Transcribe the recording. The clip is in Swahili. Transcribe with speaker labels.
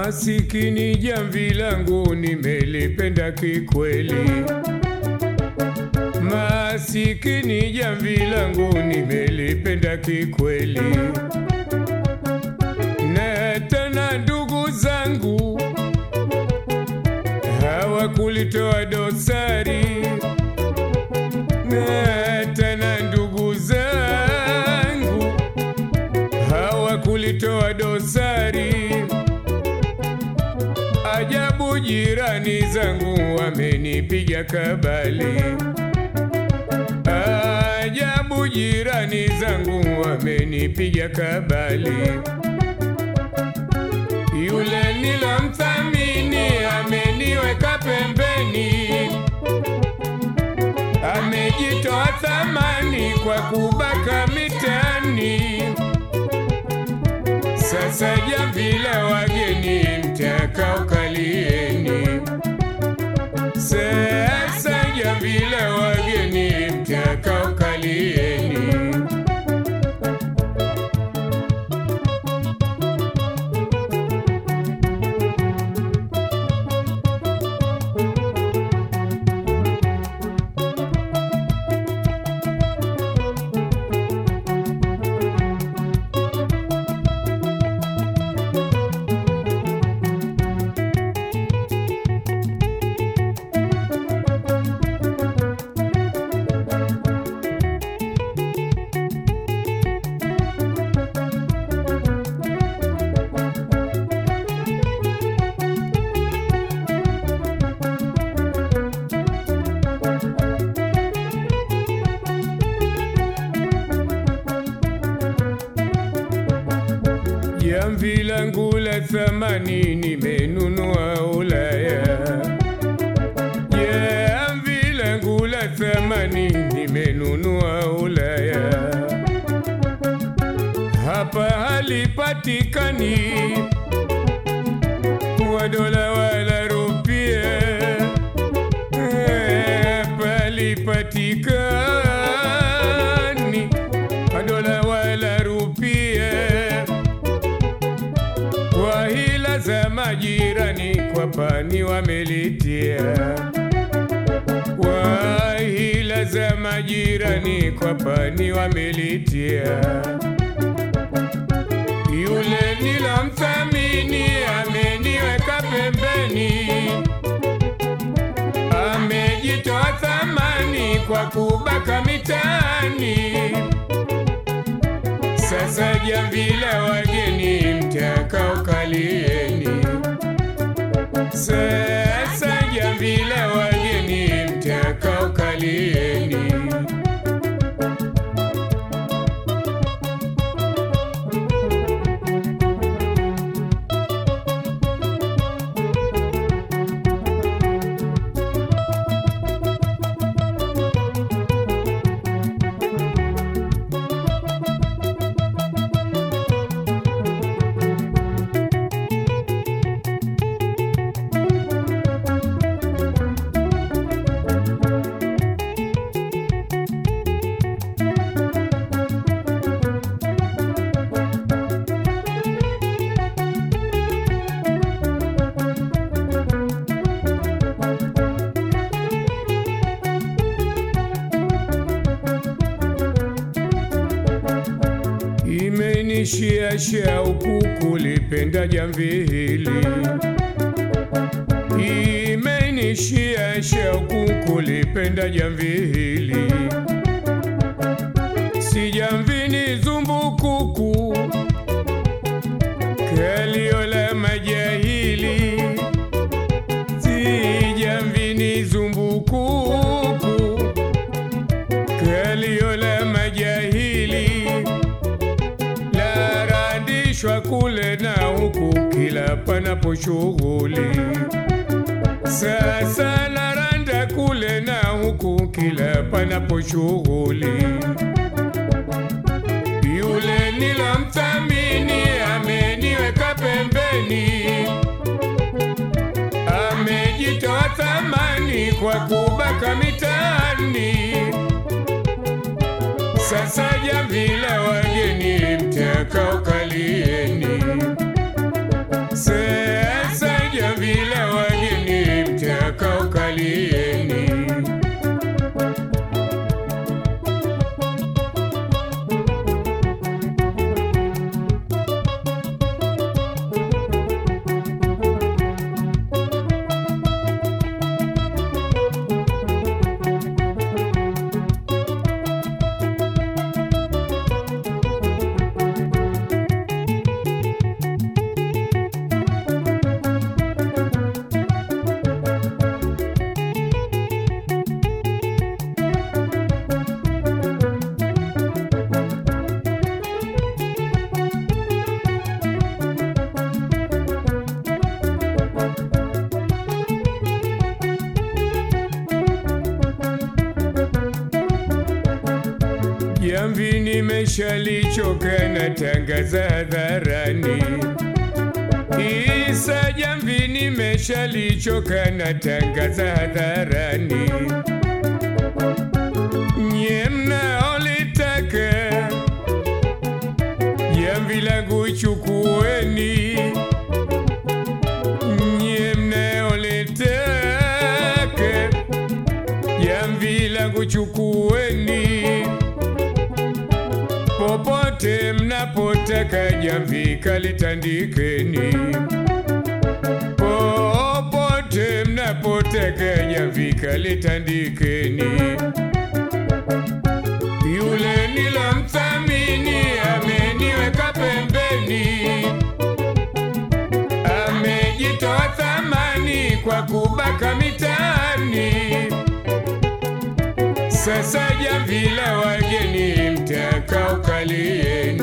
Speaker 1: Masikini jamvi langu nimelipenda kikweli, masikini jamvi langu nimelipenda kikweli, na tena ndugu zangu hawakulitoa dosari, na tena ndugu zangu hawakulitoa dosari. Ajabu, jirani zangu wamenipiga kabali. Ajabu, jirani zangu wamenipiga kabali. Yule nilomthamini ameniweka pembeni, amejitoa thamani kwa kubaka mitaani. Sasa jamvi la wageni mtakao kalieni, sasa jamvi la wageni mtakao kalieni. Jamvi langu la thamani nimenunua Ulaya. Jamvi langu la thamani nimenunua Ulaya. Hapa halipatikani kwa dola wala rupia. Hapa halipatikani kwa dola wala rupia kwa hila za majirani kwa pani wamelitia, kwa hila za majirani kwa pani wamelitia. Yule nilomthamini ameniweka pembeni, amejitoa thamani kwa kubaka mitaani. Sasa jamvi la wageni mtakao kalieni, sasa jamvi la wageni mtakao kalieni. Imenishia shauku kulipenda jamvi hili, imenishia shauku kulipenda jamvi hili, si jamvi ni zumbukuku kalio la majahili, si jamvi ni zumbukuku kalio la majahili larandishwa kule na huku kila panapo shughuli. Sasa laranda kule na huku kila panapo shughuli. Yule nilomthamini ameniweka pembeni, amejitoa thamani kwa kubaka mitaani. Sasa jamvi la wageni mtakao kalieni, sasa nimeshalichoka na tangaza hadharani. Isa jamvi nimeshalichoka na tangaza hadharani. Nye mnaolitaka jamvi langu chukueni, nye mnaolitaka jamvi langu chukueni, popote mnapotaka jamvi kalitandikeni, popote mnapotaka jamvi kalitandikeni. Yule nilomthamini ameniweka pembeni, amejitoa thamani kwa kubaka mitaani. Sasa jamvi la wageni mtakao kalieni,